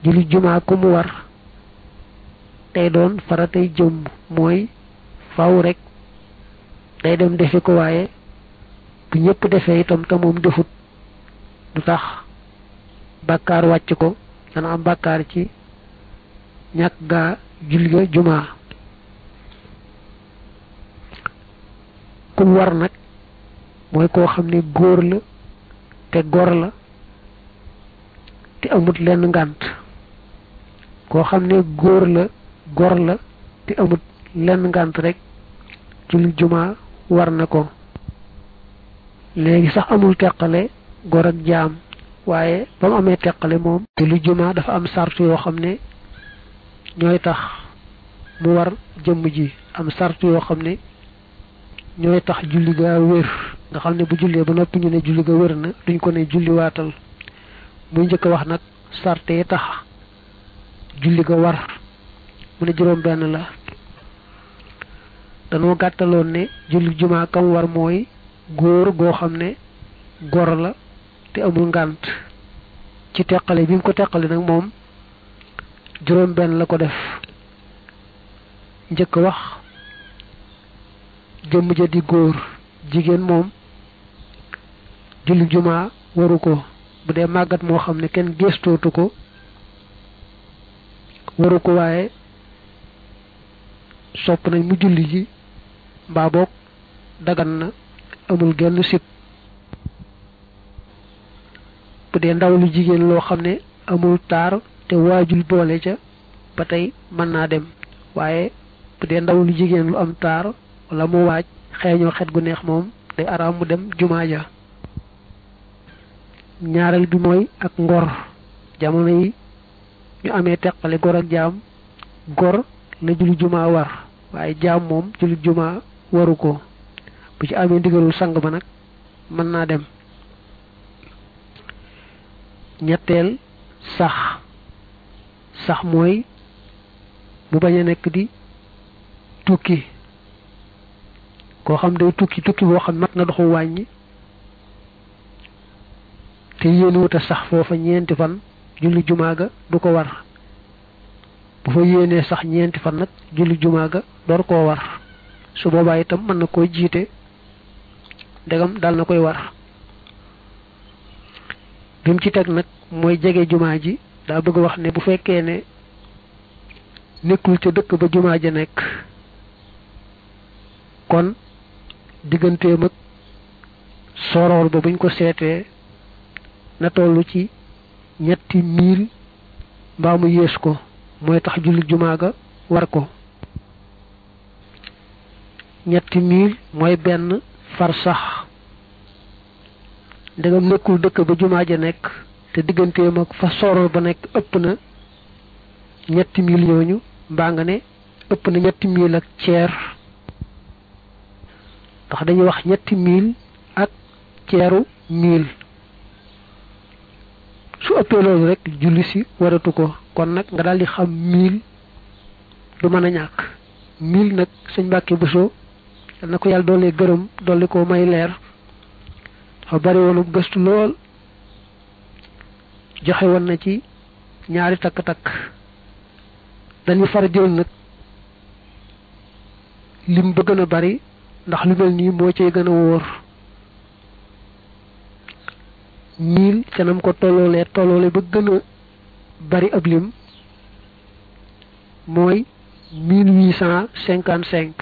julli jumaa ku mu war tey doon faratay jëmm mooy faw rek day dem defi ko waaye bu ñëpp defee itam te moom defut du tax bàkkaar wàcc ko dana am bàkkaar ci ñàkk gaa julli ga jumaa kum war nag mooy koo xam ne góor la te gor la te amut lenn ngànt koo xam ne góor la gor la te amut lenn ngànt rek julli jumaa war na ko léegi sax amul teqale gor ak jaam waaye ba mu amee teqale moom julli jumaa dafa am sart yoo xam ne ñooy tax mu war jëmm ji am sart yoo xam ne ñooy tax julli ga wér nga xam ne bu jullee ba noppi ñu ne julli ga wér na duñ ko ne julli waatal muy njëkk a wax nag sarte yi tax julli ga war mu ne juróom benn la danoo gàttaloon ne julli jumaa kam war mooy góor goo xam ne gor la te amul ngànt ci teqale bi mu ko teqale nag moom juróom benn la ko def njëkk wax jëmm ja di góor jigéen moom julli jumaa waru ko bu dee màggat moo xam ne kenn gëstootu ko waru ko waaye sopp nañ mu julli ji mbaa boog dagan na amul genn sib bu dee ndaw lu jigéen loo xam ne amul taar te waajul boole ca ba tey mën naa dem waaye bu dee ndaw lu jigéen lu am taar wala mu waaj xeeñoo xet gu neex moom day araam mu dem jumaa ja ñaareel bi mooy ak ngor jamono yi ñu amee teqale gor ak jaam gor la julli jumaa war waaye jaam moom julli jumaa waru ko bu ci amee ndigalul sang ba nag mën naa dem ñetteel sax sax mooy mu bañ a nekk di tukki koo xam day tukki tukki boo xam mat na doxu wàññi te yéen wuta sax foofa ñeenti fan julli jumaa ga du ko war bu fa yéenee sax ñeenti fan nag julli jumaa ga door koo war su boobaa itam mën na koy jiite ndegam dal na koy war bi mu ci teg nag mooy jege jumaa ji daa bëgg wax ne bu fekkee ne nekkul ca dëkk ba jumaa ja nekk kon digganteem ak soroor ba buñ ko seetee na toll ci ñetti miil mbaa mu yées ko mooy tax julli jumaa ga war ko ñetti miil mooy benn far sax ndegam nekkul dëkk ba jumaa ja nekk te digganteem ak fa soroor ba nekk ëpp na ñetti miil yooñu mbaa nga ne ëpp na ñetti miil ak ceer ndax dañuy wax ñetti miil ak ceeru miil su ëppee loolu rek julli si waratu ko kon nag nga daal di xam miil du mën a ñàkk miil nag sëñ Mbàkke Buso yal na ko yàlla doole gërëm dolli ko may leer dafa bari woonu gëstu lool joxe woon na ci ñaari takk-takk dañuy far jël nag lim ba gën a bari ndax lu mel nii moo cay gën a wóor miil canam ko tolloolee tolloole ba gën a bari ab lim mooy mille huit cent cinquante cinq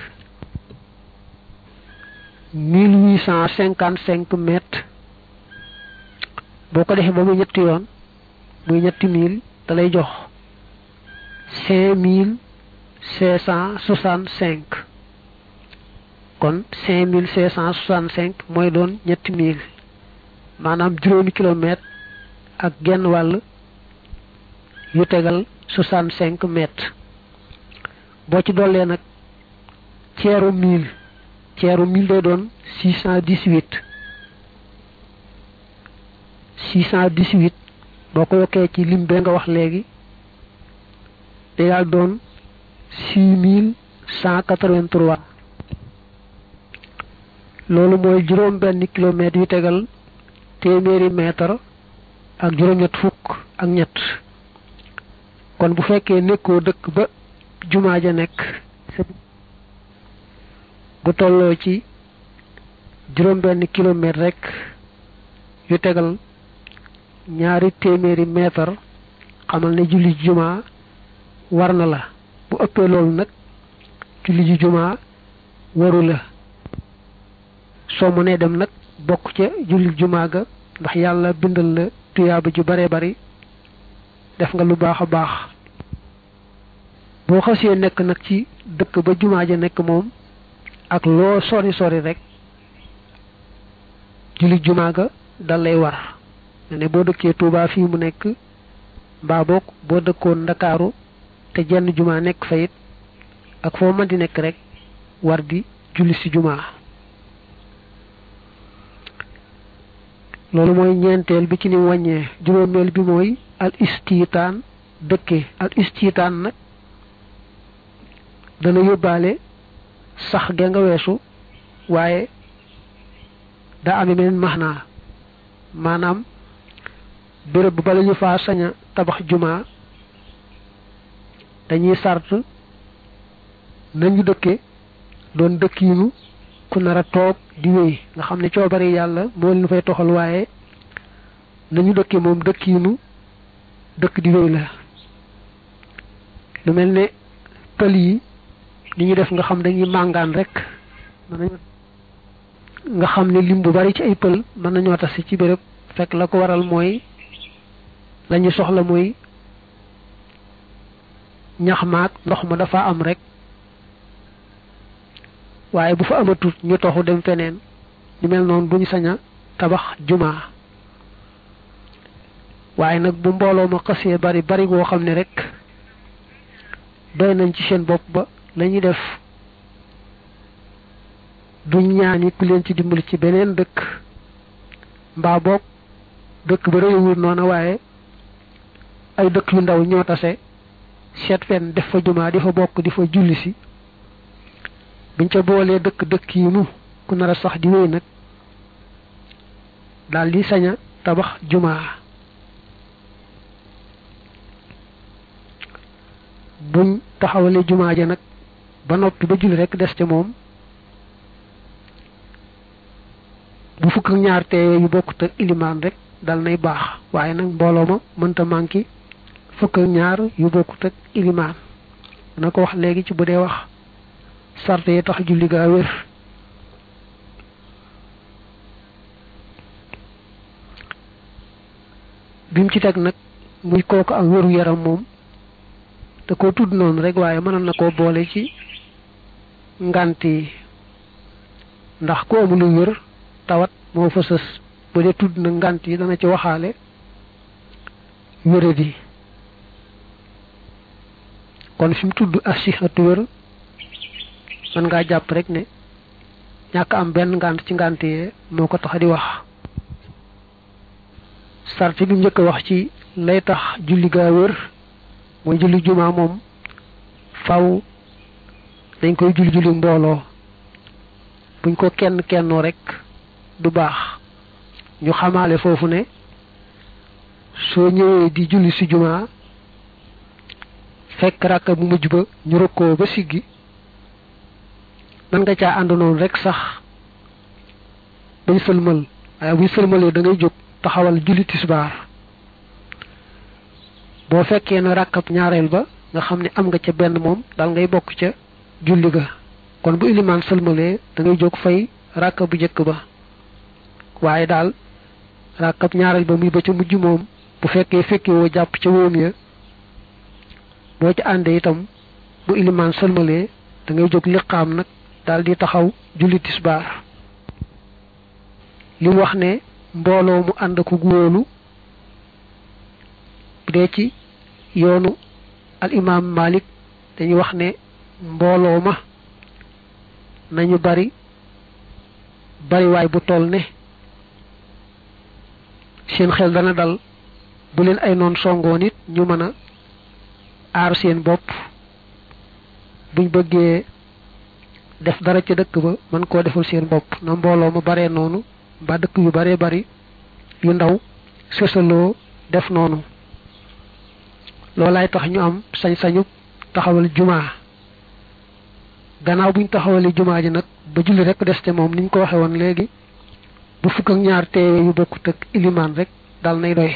mille huit cent cinquante cinq mètres boo ko defee ba muy ñetti yoon muy ñetti mille da lay jox cinq mille cinq cent soixante cinq kon cinq mille cinq cent soixante cinq mooy doon ñetti mille maanaam juróomi kilomètre ak genn wàll yu tegal soixante cinq mètres boo ci dollee nag ceeru mille ceeru mille day doon six cent dix huit six cent dix huit boo ko yokkee ci lim bee nga wax léegi day daal doon six mille cent quatre-vingt-trois loolu mooy juróom benn kilomètre yu tegal téeméeri mètre ak juróom-ñett fukk ak ñett kon bu fekkee nekkoo dëkk ba jumaa ja nekk bu tolloo ci juróom benn kilomètre rek yu tegal ñaari téeméeri mètre xamal ne julli jumaa war na la bu ëppee loolu nag julli ji jumaa waru la soo mënee dem nag bokk ca julli jumaa ga ndax yàlla bindal la tuyaaba ju bare bari def nga lu baax a baax boo xasee nekk nag ci dëkk ba jumaa ja nekk moom ak loo sori sori rek julli jumaa ga dal lay war ne boo dëkkee Tuubaa fii mu nekk mbaa boog boo dëkkoon Ndakaaru te jenn jumaa nekk fa it ak foo mën di nekk rek war di julli ci jumaa loolu mooy ñeenteel bi ci ni wàññee juróomeel bi mooy al istiitaan dëkke al istiitaan nag dana yóbbaale sax ga nga weesu waaye daa amee beneen maxnaa maanaam béréb bu bala ñu faa sañ a tabax jumaa dañuy sart nañu dëkke doon dëkkiinu ku nar a toog di wéy nga xam ne coobari yàlla moo leen fay toxal waaye nañu dëkke moom dëkkiinu dëkk di wéy la lu mel ne pël yi li ñu def nga xam dañuy màngaan rek nga xam ne lim bu bari ci ay pël mën nañoo tase ci béréb fekk la ko waral mooy lañu soxla mooy ñax maag ndox ma dafa am rek waaye bu fa amatut ñu toxu dem feneen ñu mel noonu duñu sañ a tabax jumaa waaye nag bu mbooloo ma xasee bari bari goo xam ne rek doy nañ ci seen bopp ba lañuy def duñ ñaani ku leen ci dimbali ci beneen dëkk mbaa boog dëkk ba réewul noona waaye ay dëkk yu ndaw ñoo tase seet fenn def fa jumaa di fa bokk di fa julli si biñ ca boolee dëkk dëkk yi nu ku nar a sax di wéy nag daal di sañ a tabax jumaa buñ taxawalee jumaa ja nag ba noppi ba julli rek des ca moom bu fukk ak ñaar teewee yu bokkut ak ilimaan rek dal nay baax waaye nag mbooloo ma mënta manqué fukk ak ñaar yu bokkut ak ilimaan dana ko wax léegi ci bu dee wax sarte yi tax julli gaa wér bim ci teg nag muy kooku ak wéru yaram moom te ko tudd noonu rek waaye mënoon na koo boole ci ngant yi ndax ku amul wér tawat moo fa sës bu dee tudd na ngant yi dana ci waxaale wéradi kon fi mu tudd asihatu wér mën ngaa jàpp rek ne ñàkk am benn ngant ci ngant yee moo ko tax di wax sarti bi njëkk a wax ci lay tax julli gaa wér mooy julli jumaa moom faw dañ koy julli julli mbooloo buñ ko kenn kennoo rek du baax ñu xamaale foofu ne soo ñëwee di julli si jumaa fekk ràkka bu mujj ba ñu rëkkoo ba siggi man nga caa ànd noonu rek sax bañ sëlmal waaye buñ sëlmalee da ngay jóg taxawal julli tisbaar boo fekkee na ràkkab ñaareel ba nga xam ne am nga ca benn moom dal ngay bokk ca julli ga kon bu ilimaan sëlmalee da ngay jóg fay ràkka bu njëkk ba waaye daal ràkkab ñaareel ba muy ba ca mujj moom bu fekkee fekkee woo jàpp ca wóom ya boo ci àndee itam bu ilimaan sëlmalee da ngay jóg liqaam nag daal di taxaw julli tisbaar li mu wax ne mbooloo mu ànd ko góolu bu dee ci yoonu al imaam Malik dañuy wax ne mbooloo ma nañu bari bariwaay bu toll ne seen xel dana dal bu leen ay noon songoon it ñu mën a aar seen bopp buñ bëggee def dara ca dëkk ba mën koo defal seen bopp na mbooloo ma baree noonu ba dëkk yu baree bari yu ndaw sësaloo def noonu loolaay tax ñu am sañ-sañu taxawal jumaa gannaaw buñ taxawalee jumaa ji nag ba julli rek des te moom niñ ko waxe woon léegi bu fukk ak ñaar teewe yu bokkut ak ilimaan rek dal nay doy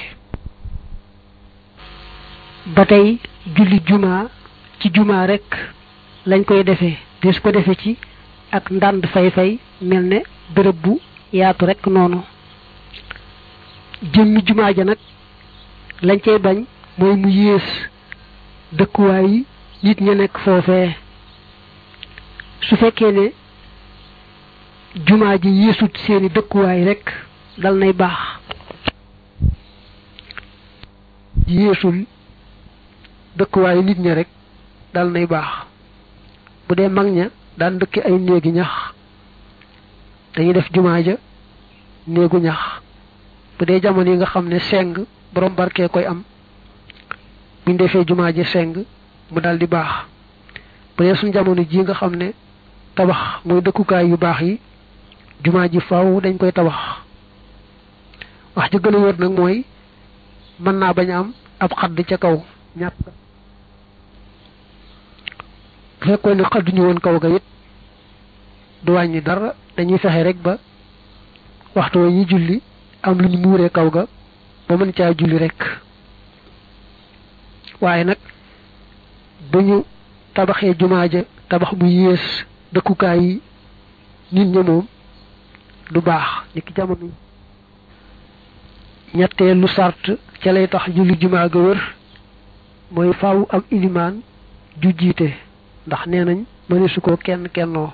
ba tey julli jumaa ci jumaa rek lañ koy defee des ko defe ci ak ndànd fay-fay mel ne bërëb bu yaatu rek noonu jëmmi jumaa ja nag lañ cay bañ mooy mu yées dëkkuwaay yi nit ña nekk foofee su fekkee ne jumaa ji yéesut seeni dëkkuwaay rek dal nay baax yéesul dëkkuwaayu nit ña rek dal nay baax bu dee mag ña daan dëkki ay néegi ñax dañuy def jumaa ja néegu ñax bu dee jamono yi nga xam ne seng borom barkee koy am buñ defee jumaa ji seng mu dal di baax bu dee suñ jamono ji nga xam ne tabax mooy dëkkukaay yu baax yi jumaa ji faaw dañ koy tabax wax ji gën a wër nag mooy mën naa bañ a am ab xadd ca kaw ñàkk bu fekkoon ne xadduñu woon kaw ga it du wàññi dara dañuy fexe rek ba waxtu wa ñuy julli am lu ñu muuree kaw ga ba mën caa julli rek waaye nag bu ñu tabaxee jumaa ja tabax bu yées dëkkukaay yi nit ña moom du baax ni ki jamono ñetteelu sart ca lay tax julli jumaa ga wër mooy faaw am ilimaan ju jiite ndax nee nañ mëne su ko kenn kennoo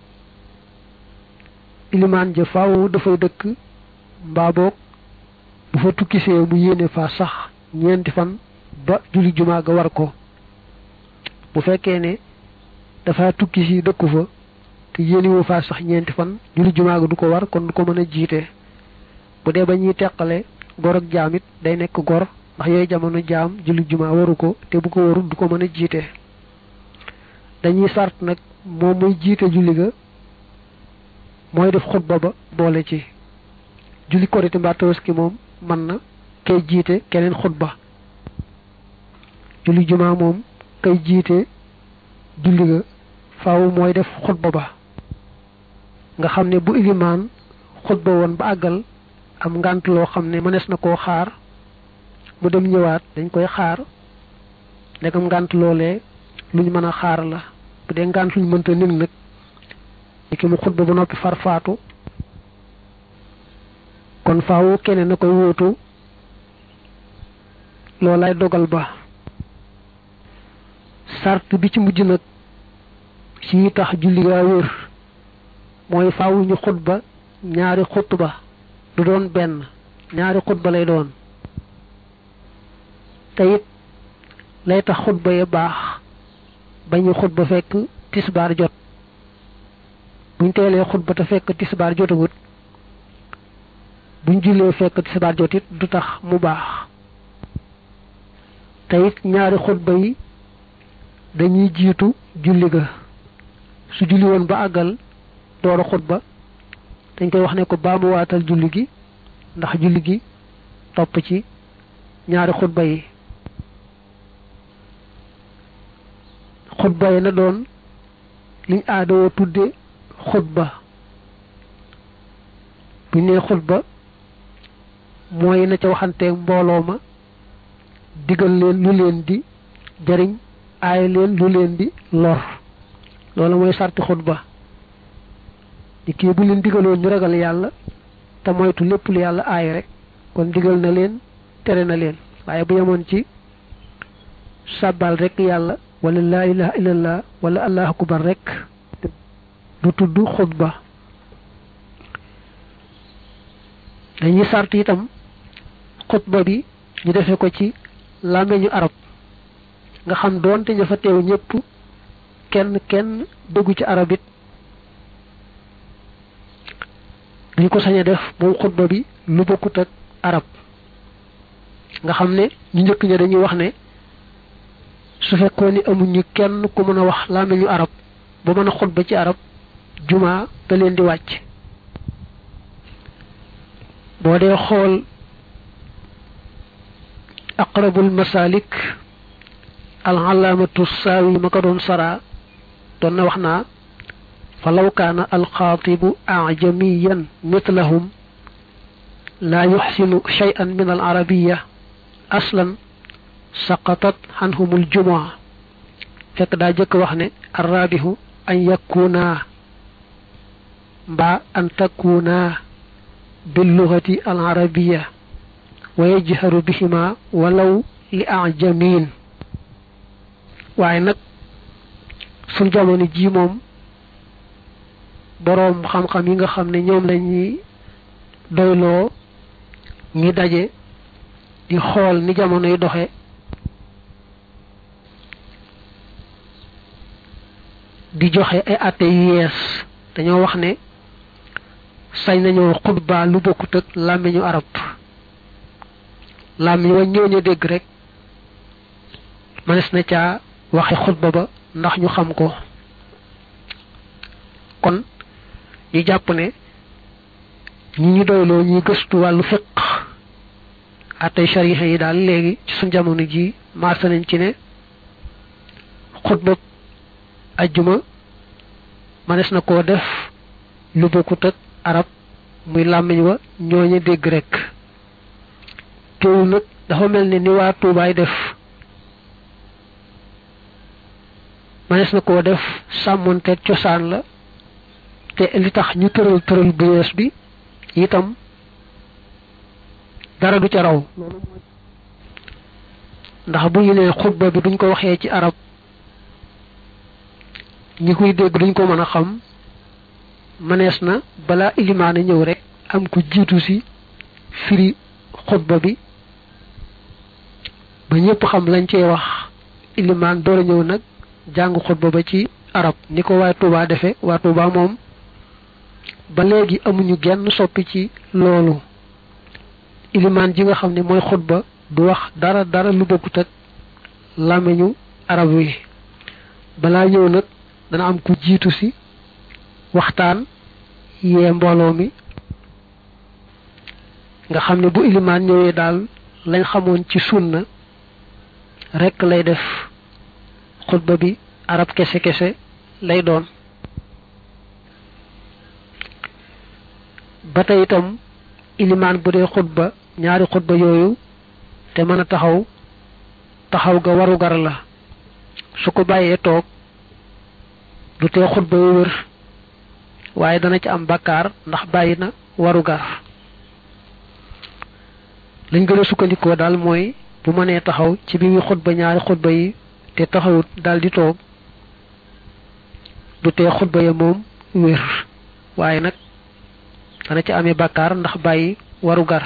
ilimaan ja faaw dafay dëkk mbaa boog bu fa tukkisee mu yéene fa sax ñeenti fan ba julli jumaa ga war ko bu fekkee ne dafa tukki si dëkku fa te yéeniwu fa sax ñeenti fan julli jumaa ga du ko war kon du ko mën a jiite bu dee ba ñuy teqale gor ak jaam it day nekk gor ndax yooyu jamono jaam julli jumaa waru ko te bu ko warul du ko mën a jiite dañuy sart nag moom muy jiite julli ga mooy def xutba ba boole ci julli korite mbaa tabaski moom mën na kay jiite keneen xutba julli jumaa moom kay jiite julli ga faaw mooy def xutba ba nga xam ne bu ilimaan xutba woon ba àggal am ngànt loo xam ne mënees na koo xaar mu dem ñëwaat dañ koy xaar ndegam ngànt loolee luñ mën a xaar la bu dee ngànt luñ mënta nig nag ni ki mu xutba ba noppi farfaatu kon faaw keneen na koy wóotu loolay dogal ba sart bi ci mujj nag ci tax julli gaa wér mooy faaw ñu xutba ñaari xutba du doon benn ñaari xutba lay doon te it lay tax xutba ya baax bañu xutba fekk tisbaar jot buñ teelee xutba te fekk tisbaar jotagut buñ jullee fekk tisbaar jot it du tax mu baax te it ñaari xutba yi dañuy jiitu julli ga su julli woon ba àggal door a xutba dañ koy wax ne ko baa mu waatal julli gi ndax julli gi topp ci ñaari xutba yi xutba yi na doon liñ aadoo tudde xutba buñ nee xutba mooy na ca waxanteeg mbooloo ma digal leen lu leen di jariñ aay leen lu leen di lor loolu mooy sarti xutba di kii bu leen digaloon ñu ragal yàlla te moytu lépp lu yàlla aay rek kon digal na leen tere na leen waaye bu yemoon ci sàbbal rek yàlla wala laa ilaha illallah wala allahu akbar rek du tudd xutba dañuy sart itam xutba bi ñu defe ko ci làmmeñu arab nga xam doonte ña fa teew ñëpp kenn kenn déggu ci arab it duñ ko sañ a def moom xutba bi lu bokkut ak arab nga xam ne ñu njëkk ña dañuy wax ne su fekkoon ni amuñu kenn ku mën a wax làmmiñu arab ba mën a xutba ci arab juma da leen di wàcc boo dee xool aqrabul masalik alxalaamatu saawi ma ko doon sara doon na wax naa fa law kaana alxaatibu ajamiyan mitlahum laa yuxsinu cheyan min al arabiya aslan saqatat xanhumul jumaa fekk daa jëkk wax ne arrabihu an yakuna mbaa an takuna billugati al arabiya wa yajharu bihima walaw li ajamin waaye nag suñ jamono ji moom boroom xam-xam yi nga xam ne ñoom lañuy doyloo ñi daje di xool ni jamono yi doxe di joxe ay atte yu yees dañoo wax ne sañ nañoo xutba lu bokkut ak làmmiñu arab làmmiñ wa ñëw dégg rek mënees na caa waxe xutba ba ndax ñu xam ko kon ñu jàpp ne ñi ñu doyloo ñuy gëstu wàllu fiq attey shariha yi daal léegi ci suñ jamono ji maasa nañ ci ne xutba ajjuma mënees na koo def lu bokkut ak arab muy làmmiñ wa ñooñu dégg rek teewul nag dafa mel ne ni waa tuubaay def mënees na koo def sàmmonteeg cosaan la te li tax ñu tëral tëral bu yees bi itam dara du ca raw ndax bu ñu nee xutba bi duñ ko waxee ci arab ñi koy dégg duñ ko mën a xam mënees na balaa ilimaane ñëw rek am ku jiitu si firi xutba bi ba ñëpp xam lañ cee wax ilimaan door a ñëw nag jàng xutba ba ci arab ni ko waa Touba defe waa Touba moom ba léegi amuñu genn soppi ci loolu ilimaan ji nga xam ne mooy xutba du wax dara dara lu bokkut ak làmmiñu arab wi balaa ñëw nag dana am ku jiitu si waxtaan yee mbooloo mi nga xam ne bu ilimaan ñëwee daal lañ xamoon ci sunna rekk lay def xutba bi arab kese kese lay doon ba tey itam ilimaan bu dee xutba ñaari xutba yooyu te mën a taxaw taxaw ga warugar la su ko bàyyee toog du tee xutba yu wër waaye dana ci am bakkaar ndax bàyyi na warugar lañ gën a sukkandikoo daal mooy bu mënee taxaw ci bi muy xutba ñaari xutba yi te taxawut daal di toog du tee xutba ya moom wér waaye nag dana ci amee bakkaar ndax bàyyi warugar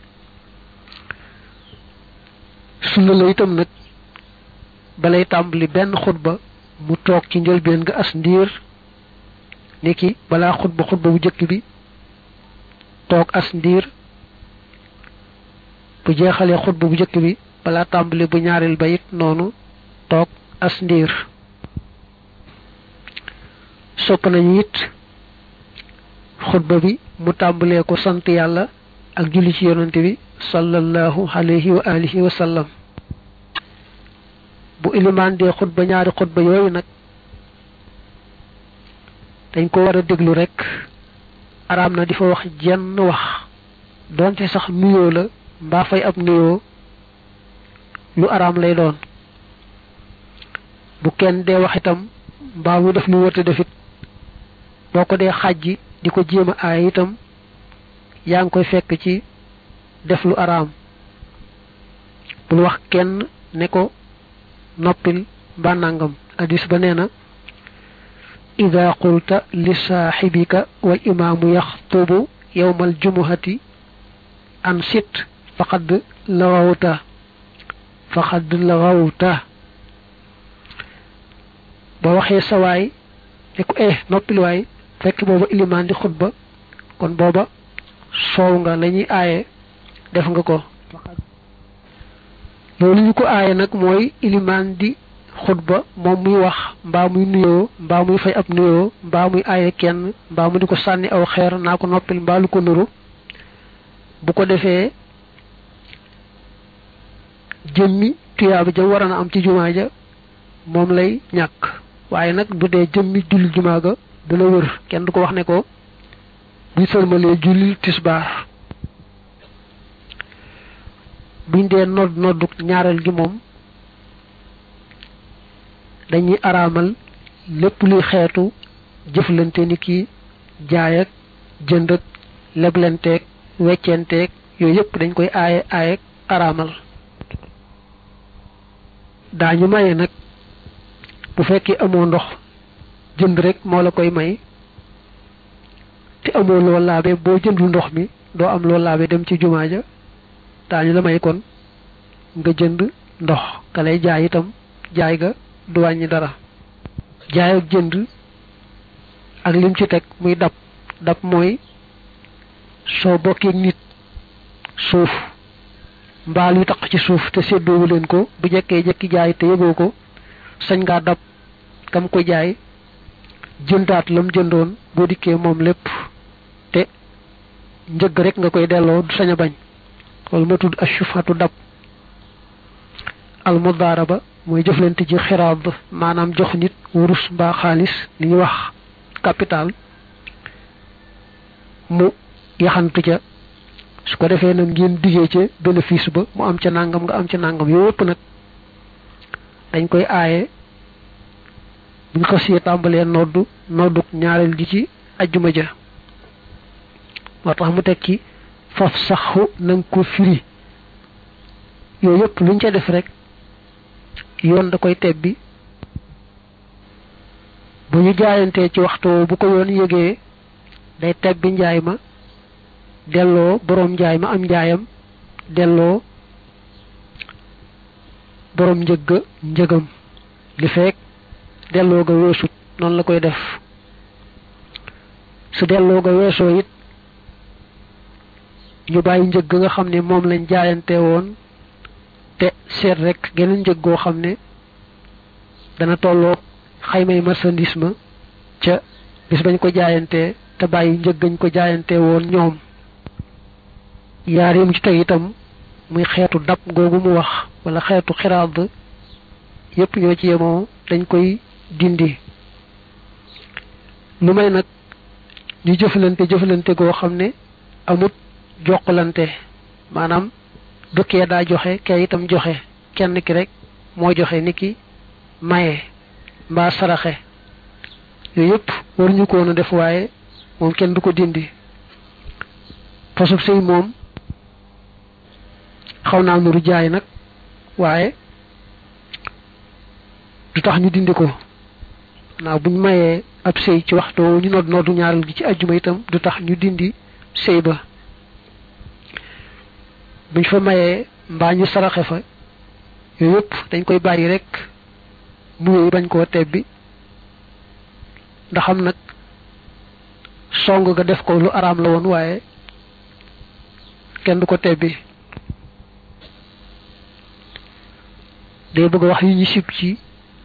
sunna la itam nag balay tàmbali benn xutba mu toog ci njëlbeen nga as ndiir niki balaa xutba xutba bu jëkk bi toog as ndiir bu jeexalee xutba bu jëkk bi balaa tàmbali bu ñaareel ba it noonu toog as ndiir sopp nañu it xutba bi mu tàmbalee ko sant yàlla ak julli ci yonante bi sallallahu alayhi wa alihi wa sallam bu ilimaan dee xutba ñaari xutba yooyu nag dañ ko war a déglu rekk araam na di fa wax jenn wax doonte sax nuyoo la mbaa fay ab nuyoo lu araam lay doon bu kenn dee wax itam mbaa mu def lu wërte defit boo ko dee xàjji di ko jéem a aay itam yaa ngi koy fekk ci def lu araam bul wax kenn ne ko noppil mbaa nangam hadis ba nee na ida qulta li saaxibika wal imaamu yaxtubu yowma aljumuhati an sit faqad lawawta faqad lawawta ba waxee sawaay ne ko eh noppil waay fekk booba ilimaan di xutba kon booba soow nga la ñuy aaye def nga ko loolu ñu ko aaye nag mooy ilimaan di xutba moom muy wax mbaa muy nuyoo mbaa muy fay ab nuyoo mbaa muy aaye kenn mbaa mu di ko sànni aw xeer naa ko noppil mbaa lu ko nuru bu ko defee jëmmi tuyaaba ja waroon a am ci jumaa ja moom lay ñàkk waaye nag bu dee jëmmi julli jumaa ga dana wër kenn du ko wax ne ko buñ sëlmalee julli tisbaar buñ dee nodd noddu ñaareel gi moom dañuy araamal lépp luy xeetu jëflante ni ki jaay ak jënd ak leblenteeg weccenteeg yooyu yëpp dañ koy aaye aaye araamal daañu maye nag bu fekkee amoo ndox jënd rek moo la koy may te amoo loo laabe boo jëndul ndox mi doo am loo laabe dem ci jumaa ja daañu la may kon nga jënd ndox ka lay jaay itam jaay ga du wàññi dara jaay ak jënd ak lim ci teg muy dab dab mooy soo bokkee nit suuf mbaal yu taq ci suuf te séddoowu leen ko bu jekkee jekki jaay te yëgoo ko sañ ngaa dab kam ko jaay jëndaat lam jëndoon boo dikkee moom lépp te njëgg rek nga koy delloo du sañ a bañ loolu ma tudd ashufatu dab al mudaaraba mooy jëflante ji xiraab maanaam jox nit wurus mbaa xaalis li ñuy wax capital mu yaxantu ca su ko defee nag ngeen diggee ca bénéfice ba mu am ca nangam nga am ca nangam yooyu yëpp nag dañ koy aaye buñ xasee tàmbalee noddu nodduk ñaareel gi ci ajjuma ja moo tax mu teg ci faf saxu nanga ko firi yooyu yëpp luñ ca def rek yoon da koy tebbi bu ñu jaayantee ci waxtu bu ko yoon yëgee day tebbi njaay ma delloo boroom njaay ma am njaayam delloo boroom njëgga njëgam li fekk delloo ga weesut noonu la koy def su delloo ga weesoo it ñu bàyyi njëg nga xam ne moom lañ jaayante woon te seet rek geneen njëg goo xam ne dana tolloo xaymay marchandise ma ca bis bañ ko jaayantee te bàyyi njëg gañ ko jaayante woon ñoom yaar yi mu ci teg itam muy xeetu dab googu mu wax wala xeetu xiraad yépp ñoo ci yemoo dañ koy dindi lu may nag ñu jëflante jëflante goo xam ne amut jokkalante maanaam du kee daa joxe kee itam joxe kenn ki rek moo joxe ni ki maye mbaa saraxe yooyu yëpp waruñu ko woon a def waaye moom kenn du ko dindi fasub sëy moom xaw naa nuru jaay nag waaye du tax ñu dindi ko naa buñ mayee ab sëy ci waxtu ñu nodd noddu ñaaral gi ci ajjuma itam du tax ñu dindi sëy ba buñ fa mayee mbaa ñu saraxe fa yooyu yëpp dañ koy bàyyi rek mu wéy bañ koo tebbi ndaxam nag song ga def ko lu araam la woon waaye kenn du ko tebbi day bëgg a wax yi ñu sib ci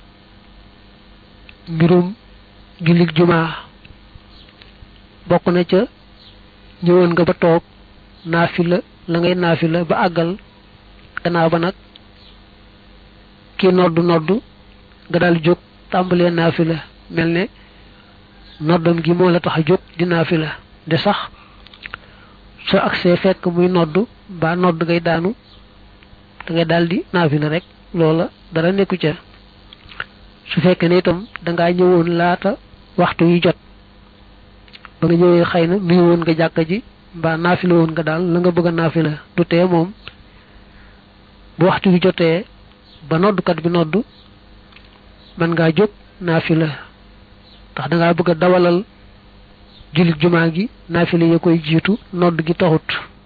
mbirum jullit jumaa bokk na ca ñëwoon nga ba toog naafila la ngay naafila ba àggal gannaaw ba nag kii noddu noddu nga daal jóg tàmbalee naafila mel ne noddam gi moo la tax a jóg di naafila de sax soo agsee fekk muy noddu ba nodd ngay daanu da ngay daal di naafila rek loola dara nekku ca su fekkee ne itam dangaa ñëwoon laata waxtu yi jot ba nga ñëwee xëy na nuyu woon nga jàkka ji mbaa naafila woon nga daal la nga bëgg a naafila du tee moom bu waxtu wi jotee ba noddukat bi noddu mën ngaa jóg naafila ndax dangaa bëgg a dawalal jullit jumaa gi naafila ya koy jiitu nodd gi taxut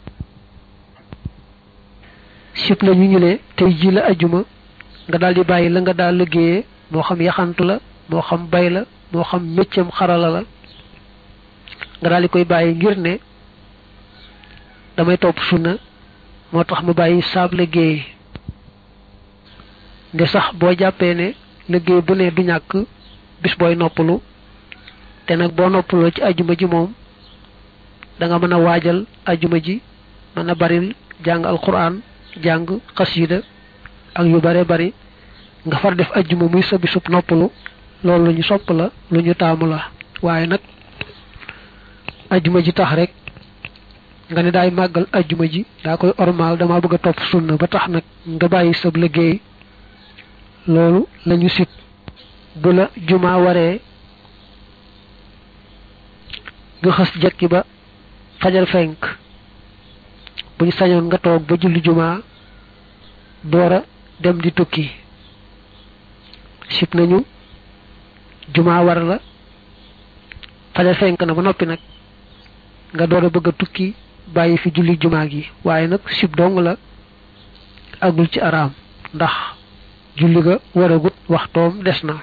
sib la ñu ñu ne tey ji la ajuma nga daal di bàyyi la nga daal liggéeyee moo xam yaxantu la moo xam bay la moo xam méccam xarala la nga daal di koy bàyyi ngir ne damay topp sunna moo tax ma bàyyi saab liggéey nde sax boo jàppee ne liggéey bu ne du ñàkk bis booy noppalu te nag boo noppaloo ci ajuma ji moom da nga mën a waajal ajuma ji mën a baril jàng alquran jàng xasida ak yu bare bari nga far def ajjuma muy sa bisub noppalu loolu lu ñu sopp la lu ñu taamu la waaye nag ajjuma ji tax rek nga ne daay màggal ajjuma ji daa koy ormaal dama bëgg a topp sunna ba tax nag nga bàyyi sab liggéey loolu lañu sit bu la juma waree nga xës jekki ba fajar fenk bu ñu sañoon nga toog ba julli juma doora dem di tukki sib nañu juma war la fajar fenk na ba noppi nag nga door a bëgg a tukki bàyyi fi julli juma gi waaye nag sib dong la agul ci araam ndax julli ga waragut waxtoom des na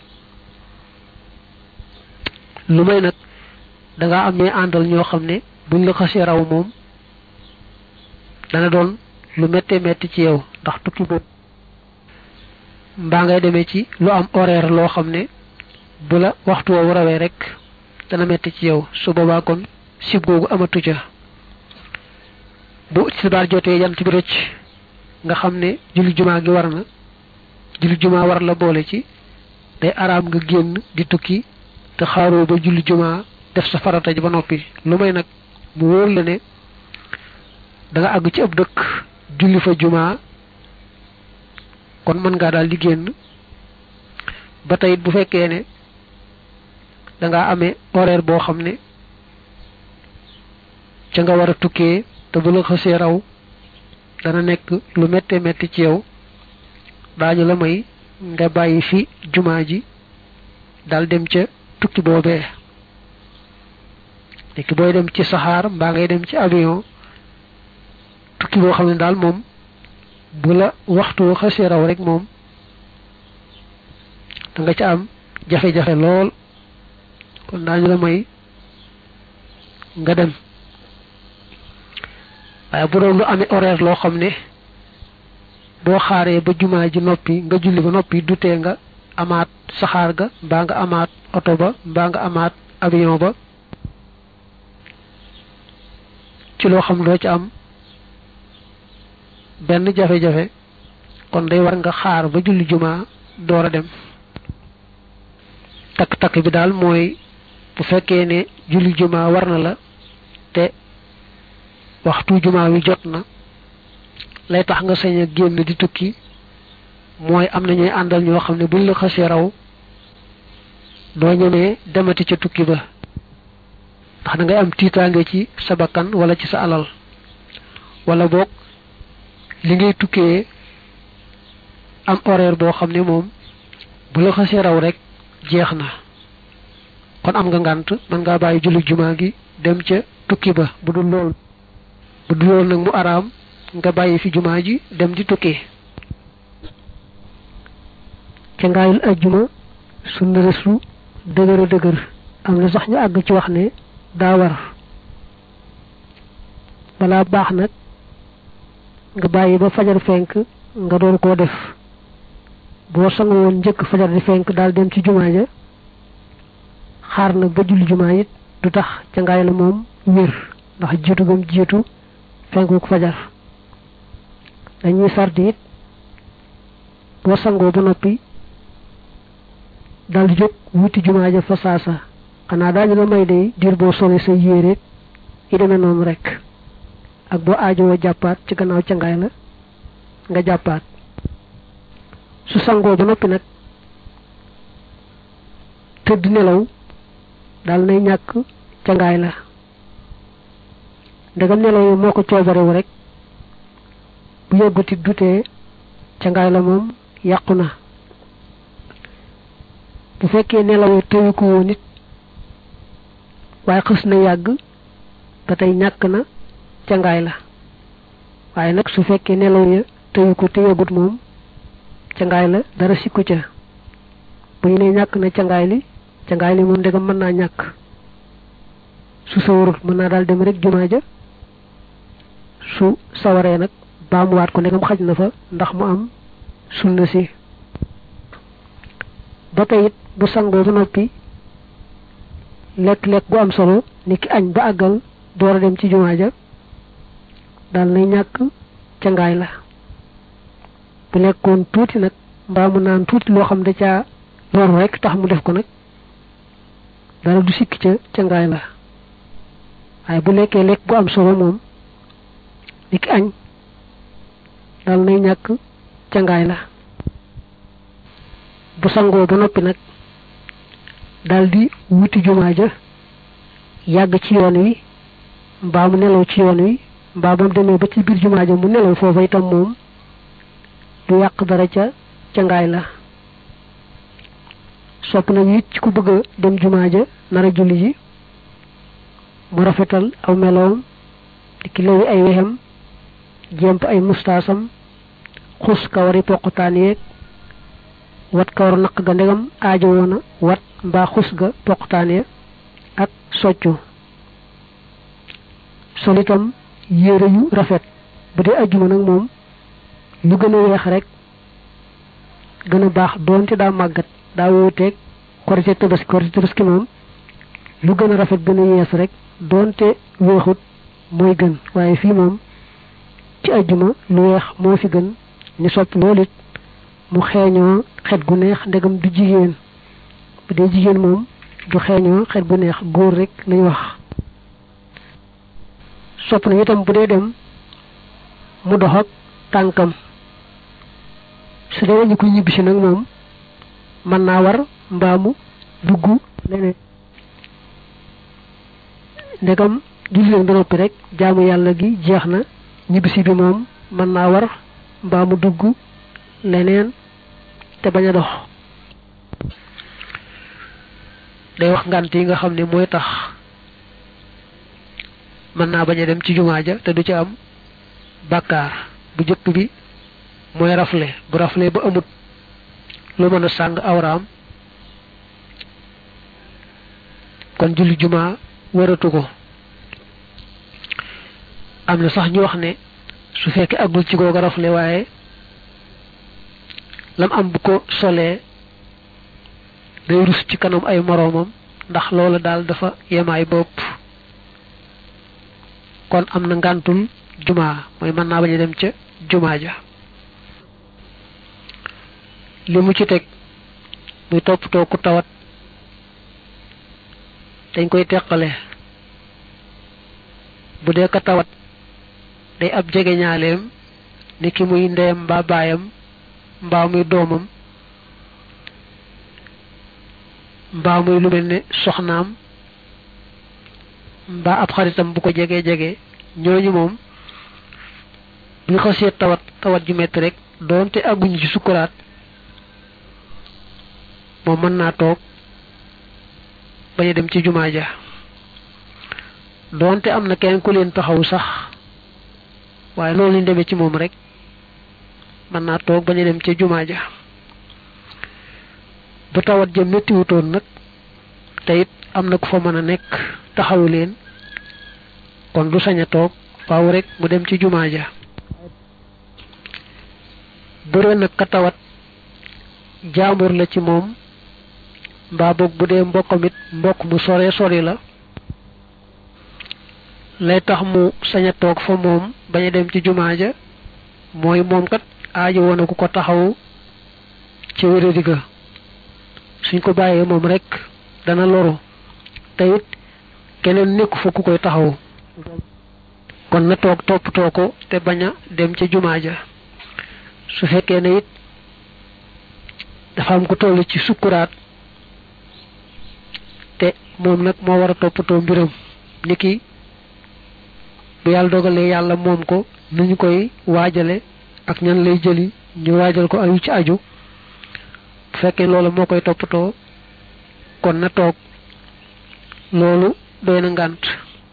lu may nag danga am ñuy àndal ñoo xam ne buñ la xasee raw moom dana doon lu méttee métti ci yow ndax tukki boobu mbaa ngay demee ci lu am horaire loo xam ne bu la waxtu woowu rawee rek dana métti ci yow su boobaa kon sib googu amatu ca bu tisbaar jotee jant bi rëcc nga xam ne julli jumaa gi war na julli jumaa war la boole ci day araam nga génn di tukki te xaaroo ba julli jumaa def sa farata ji ba noppi lu may nag mu wóor la ne da nga àgg ci ab dëkk julli fa jumaa kon mën ngaa daal di génn ba tey bu fekkee ne da nga amee horaire boo xam ne ca nga war a tukkee te bu la xësee raw dana nekk lu méttee métti ci yow daañu la may nga bàyyi fi jumaa ji dal dem ca tukki boobee léegi booy dem ci saxaar mbaa ngay dem ci avion tukki boo xam ne daal moom bu la waxtu xasee raw rek moom da nga ca am jafe-jafe lool kon daañu la may nga dem waaye bu doon lu amee horaire loo xam ne boo xaaree ba jumaa ji noppi nga julli ba noppi dutee nga amaat saxaar ga mbaa nga amaat oto ba mbaa nga amaat avion ba ci loo xam doo ci am benn jafe-jafe kon day war nga xaar ba julli jumaa door a dem takk-takk bi daal mooy bu fekkee ne julli jumaa war na la te waxtu jumaa wi jot na lay tax nga sañ a génn di tukki mooy am na ñuy àndal ñoo xam ne buñ la xasee raw doo ñemee demati ca tukki ba ndax da ngay am tiitaange ci sa bakkan wala ci sa alal wala boog li ngay tukkee am horaire boo xam ne moom bu la xasee raw rek jeex na kon am nga ngànt mën ngaa bàyyi julli jumaa gi dem ca tukki ba bu dul lool bu dul lool nag mu araam nga bàyyi fi jumaa ji dem di tukki ca ngaayul ajjuma sunna resu dëgër a dëgër am na sax ñu àgg ci wax ne daa war balaa baax nag nga bàyyi ba fajar fenk nga doon koo def boo sangu woon njëkk fajar di fenk daal dem ci jumaa ja xaar nag ba julli jumaa it du tax ca ngaay la moom wér ndax jiitu gam jiitu fenkuk fajar dañuy sardi it boo sangoo ba noppi dal di jóg wuti jumaa ja fa saasa xanaa daañu la may day diir boo sole sa yére yi demee noonu rek ak boo aajowoo jàppaat ci gannaaw cangaay la nga jàppaat su sangoo ba noppi nag tëdd nelaw daal nay ñàkk cangaay la ndegam nelaw yi moo ko coobarewu rek bu yëgguti dutee cangaay la moom yàqu na bu fekkee nelawee tëyu ko woon nit waaye xës na yàgg ba tey ñàkk na cangaay la waaye nag su fekkee nelaw ya tëyu ko te yëgut moom cangaay la dara sikku ca bu ñu ne ñàkk na cangaay li cangaay li moom ndegam mën naa ñàkk su sawarut mën naa daal dem rek jumaa ja su sawaree nag baamuwaat ko ndegam xaj na fa ndax mu am sunna si ba tey it bu sangoo ba noppi lekk-lekk gu am solo ni ki añ ba àggal door a dem ci jumaa ja daal nay ñàkk cangaay la bu lekkoon tuuti nag mbaa mu naan tuuti loo xam da caa loru rek tax mu def ko nag dara du sikk ca ca ngaay la waaye bu lekkee lekk bu am solo moom dik añ dal nay ñàkk ca ngaay la bu sangoo ba noppi nag daldi wuti jumaa ja yàgg ci yoon wi mbaa mu nelaw ci yoon wi mbaa ba mu demee ba ci biir jumaa ja mu nelaw foofa itam moom du yàq dara ca ca ngaay la sopp nañu it ci ku bëgg a dem jumaa ja nar a julli ji mu rafetal aw meloom di ki lewi ay wexam jemp ay mustaasam xus kawari poqutaan yeeg wat kawar naq ga ndegam aajo woona wat mbaa xus ga poqutaan ya ak soccu sol itam yére yu rafet bu dee ajjuma nag moom lu gën a weex rek gën a baax doonte daa màggat daa wuuteeg korite tabaski korite tabaski moom lu gën a rafet gën a yees rek doonte weexut mooy gën waaye fii moom ci ajjuma lu weex moo fi gën ni sopp loolu it mu xeeñoo xet gu neex ndegam du jigéen bu dee jigéen moom du xeeñoo xet gu neex góor rek lañ wax sopp na itam bu dee dem mu dox ak tànkam su dee ñu ko ñibbisi nag moom mën naa war mbaamu dugg leneen ndegam julli leen ba noppi rek jaamu yàlla gi jeex na ñibbisi bi moom mën naa war mbaamu dugg leneen te bañ a dox day wax ngant yi nga xam ne mooy tax mën naa bañ a dem ci jumaa ja te du ci am bàkkaar bu jëkk bi mooy rafle bu rafle ba amut lu mën a sàng awraam kon julli jumaa waratu ko am na sax ñu wax ne su fekkee agul ci googa rafle waaye lam am bu ko solee day rus ci kanam ay moroomam ndax loola daal dafa yemaay bopp kon am na ngàntul jumaa mooy mën naa bañ a dem ca jumaa ja li mu ci teg muy toppatoo ku tawat dañ koy teqale bu dee ka tawat day ab jege ñaaleem ni ki muy ndeyam mbaa baayam mbaa muy doomam mbaa muy lu mel ne soxnaam mbaa ab xaritam bu ko jegee jege ñooñu moom bu ñu xasee tawat tawat ju metti rek doonte àgguñu ci sukkuraat moom mën naa toog bañ a dem ci jumaa ja doonte am na kenn ku leen taxaw sax waaye loolu ñu demee ci moom rek mën naa toog bañ a dem ca jumaa ja bu tawat ja méttiwutoon nag te it am na ku fa mën a nekk taxawu leen kon du sañ a toog faaw rek mu dem ci jumaa ja bëre nag ka tawat jaambur la ci moom mbaa boog bu dee mbokkam it mbokk mu sore sori la lay tax mu sañ a toog fa moom bañ a dem ci jumaa ja mooy moom kat aajo woon ku ko taxaw ci wéradi ga suñ ko bàyyee moom rek dana loru te it keneen nekku fa ku koy taxaw kon na toog toppatoo ko te bañ a dem ca jumaa ja su fekkee ne it dafa am ko toll ci sukkuraat te moom nag moo war a toppatoo mbiram niki bu yàlla dogalee yàlla moom ko nu ñu koy waajale ak ñan lay jëli ñu waajal ko ayu ci aju bu fekkee loolu moo koy toppatoo kon na toog loolu doy na ngànt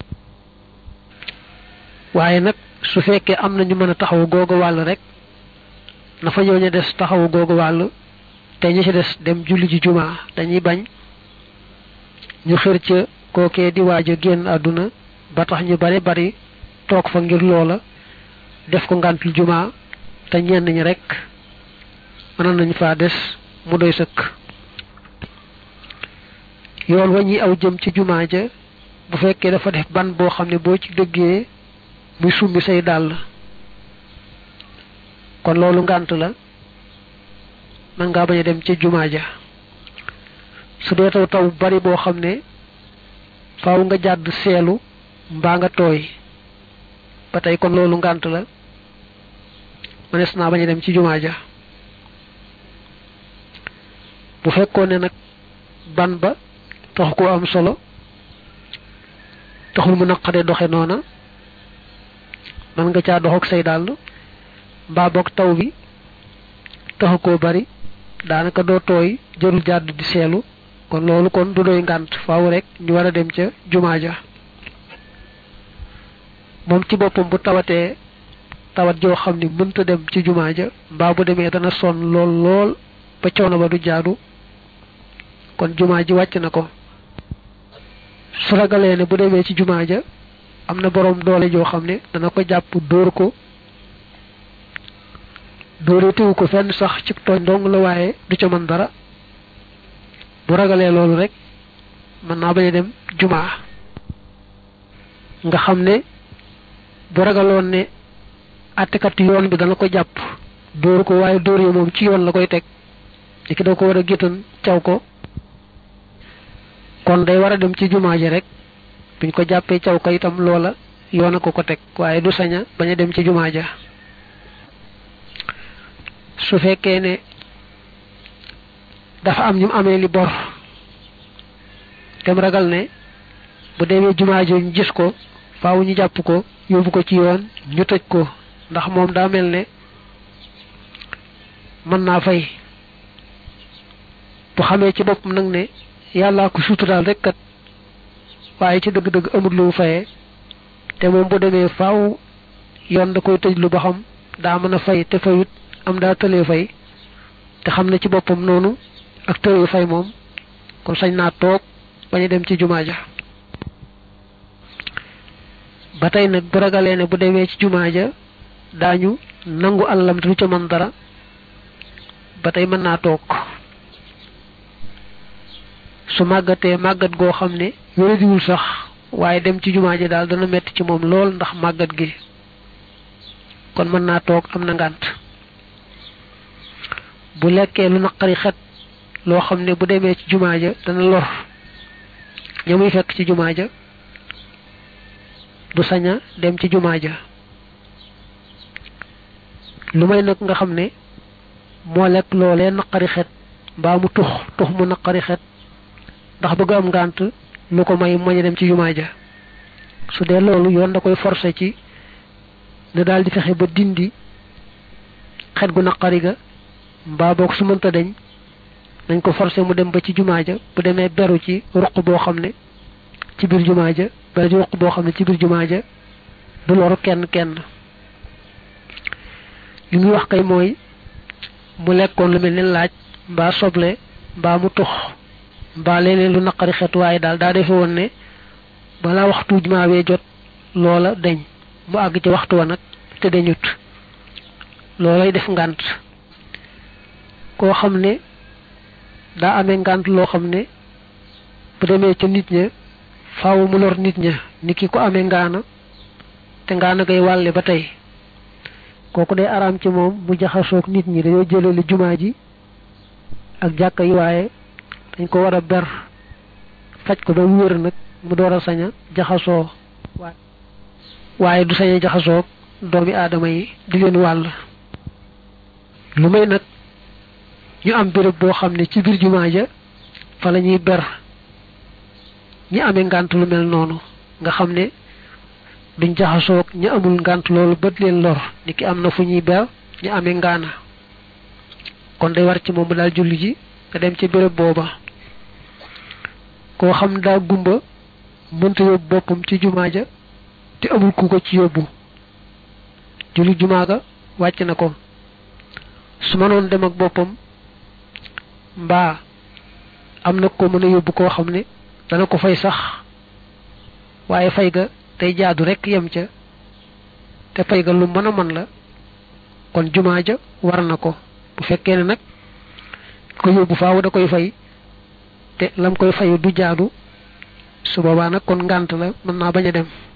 waaye nag su fekkee am na ñu mën a taxawu googu wàll rek na fa ñëw ñu des taxawu googu wàll te ñi ci des dem julli ji jumaa dañuy bañ ñu xër ca kookee di waaj a génn àdduna ba tax ñu bari bari toog fa ngir loola def ko ngàntul jumaa te ñenn ñi rek mënoon nañ faa des mu doy sëkk yoon wa ñuy aw jëm ci jumaa ja bu fekkee dafa def ban boo xam ne boo ci dëggee muy summi say dàll kon loolu ngànt la man ngaa bañ a dem ca jumaa ja su dee taw taw bari boo xam ne faaw nga jàdd seelu mbaa nga tooy ba tey kon loolu ngànt la mënees naa bañ a dem ci jumaa ja bu fekkoon ne nag ban ba taxu koo am solo taxul mu naqade doxe noona man nga caa dox ak say dàll mbaa boog taw bi taxu koo bari daanaka doo tooy jërul jàdd di seelu kon loolu kon du doy ngànt faaw rek ñu war a dem ca jumaa ja moom ci boppam bu tawatee tawat joo xam ni mënta dem ci jumaa ja mbaa bu demee dana sonn lool lool ba coono ba du jaadu kon jumaa ji wàcc na ko su ragalee ne bu demee ci jumaa ja am na boroom doole joo xam ne dana ko jàpp dóor ko dóore tewu ko fenn sax ci tooñ dong la waaye du ca mën dara bu ragalee loolu rek mën naa bañ a dem jumaa nga xam ne bu ragaloon ne àttekat yoon bi dana ko jàpp dóor ko waaye dóor yi moom ci yoon la koy teg li ki da ko war a géttan caw ko kon day war a dem ci jumaa ji rek buñ ko jàppee caw ko itam loola yoon a ko ko teg waaye du saña bañ a dem ci jumaa ja su fekkee ne dafa am ñu amee li bor dem ragal ne bu demee jumaa ji ñu gis ko faaw ñu jàpp ko yóbbu ko ci yoon ñu tëj ko ndax moom daa mel ne mën naa fay bu xamee ci boppam nag ne yàllaa ko suturaal rek kat waaye ci dëgg-dëgg amul lu mu fayee te moom bu demee faaw yoon da koy tëj lu ba xam daa mën a fay te fayut am daa tëlee fay te xam ne ci boppam noonu ak tëlee fay moom kon sañ naa toog bañ a dem ci jumaa ja ba tey nag bu ragalee ne bu demee ci jumaa ja daañu nangu àllam te du ca mën dara ba tey mën naa toog su màggatee màggat goo xam ne wéradiwul sax waaye dem ci jumaa ji daal dana metti ci moom lool ndax màggat gi kon mën naa toog am na ngànt bu lekkee lu naqari xet loo xam ne bu demee ci jumaa ja dana lor ña muy fekk ci jumaa ja du saña dem ci jumaa ja lu may nag nga xam ne moo lekk loolee naqari xet mbaa mu tux tux mu naqari xet ndax bëgg am ngànt lu ko may moñ a dem ci jumaa ja su dee loolu yoon da koy forcer ci ne daal di fexe ba dindi xet gu naqari ga mbaa boog su mënta deñ nañ ko forcer mu dem ba ci jumaa ja bu demee beru ci ruq boo xam ne ci biir jumaa ja beru ci ruq boo xam ne ci biir jumaa ja du loru kenn kenn li muy wax kay mooy mu lekkoon lu mel ne laaj mbaa soble mbaa mu tux mbaa leneen lu naqari xet waaye daal daa defe woon ne balaa waxtu jumaa wee jot loola deñ mu àgg ci waxtu wa nag te deñut loolay def ngànt koo xam ne daa amee ngànt loo xam ne bu demee ca nit ña faaw mu lor nit ña ni ki ko amee ngaana te ngaana ngay wàlle ba tey kooku day araam ci moom mu jaxasoog nit ñi dañoo jëlale jumaa ji ak jàkka yi waaye dañ ko war a ber faj ko ba mu wér nag mu door a sañ a jaxasoo waaye du sañ a jaxasoog doomi aadama yi di leen wàll lu may nag ñu am béréb boo xam ne ci biir jumaa ja fa la ñuy ber ñi amee ngànt lu mel noonu nga xam ne duñ jaxasoog ñu amul ngànt loolu bët leen lor ni ki am na fu ñuy ber ñu amee ngaana kon day war ci moom mu daal julli ji nga dem ci béréb booba koo xam daa gumba mënta yóbbu boppam ci jumaa ja te amul ku ko ci yóbbu julli jumaa ga wàcc na ko su mënoon dem ak boppam mbaa am na ko mën a yóbbu koo xam ne dana ko fay sax waaye fay ga tey jaadu rekk yem ca te fay ga lu mën a mën la kon jumaa ja war na ko bu fekkee ne nag ko yóbbu faaw da koy fay te lam koy fayu du jaadu su boobaa nag kon ngànt la mën naa bañ a dem